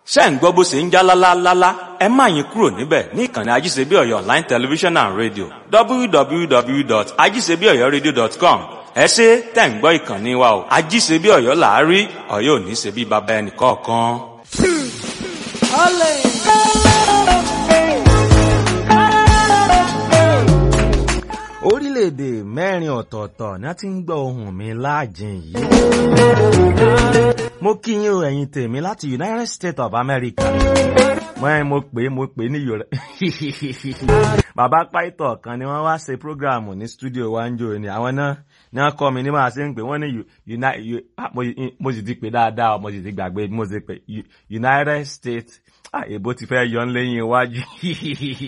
ṣé ń gbọ́ bó ṣe ń já lálálálá ẹ má yín kúrò níbẹ̀ ní ìkànnì ajíṣebíọ̀yọ̀ online television and radio www.ajíṣebíọ̀yọ̀radio.com ẹ ṣe tẹ̀ ń gbọ́ ìkànnì wa o ajíṣebíọ̀yọ̀ làárí ọ̀yọ́ ò ní ṣe bí baba ẹnì kọ̀ọ̀kan. orílẹ̀-èdè mẹ́rin ọ̀tọ̀ọ̀tọ̀ ni a ti ń gbọ́ ohùn mi láàjìn yìí. mo kí yín o ẹ̀yin tèmi láti United States of America. wọ́n mo pè é mo pè é ní yorùbá. bàbá pàìtọ̀ kan ni wọ́n wá ṣe prógráàmù ní stúdíò wa ń jò ní àwọn náà ní wọ́n kọ́ mi ní máa ṣe ń pè wọ́n ní mo sì ti pè dáadáa mo sì ti gbàgbé mo sì pè United States èbó ti fẹ́ yọ ń lẹ́yìn iwájú.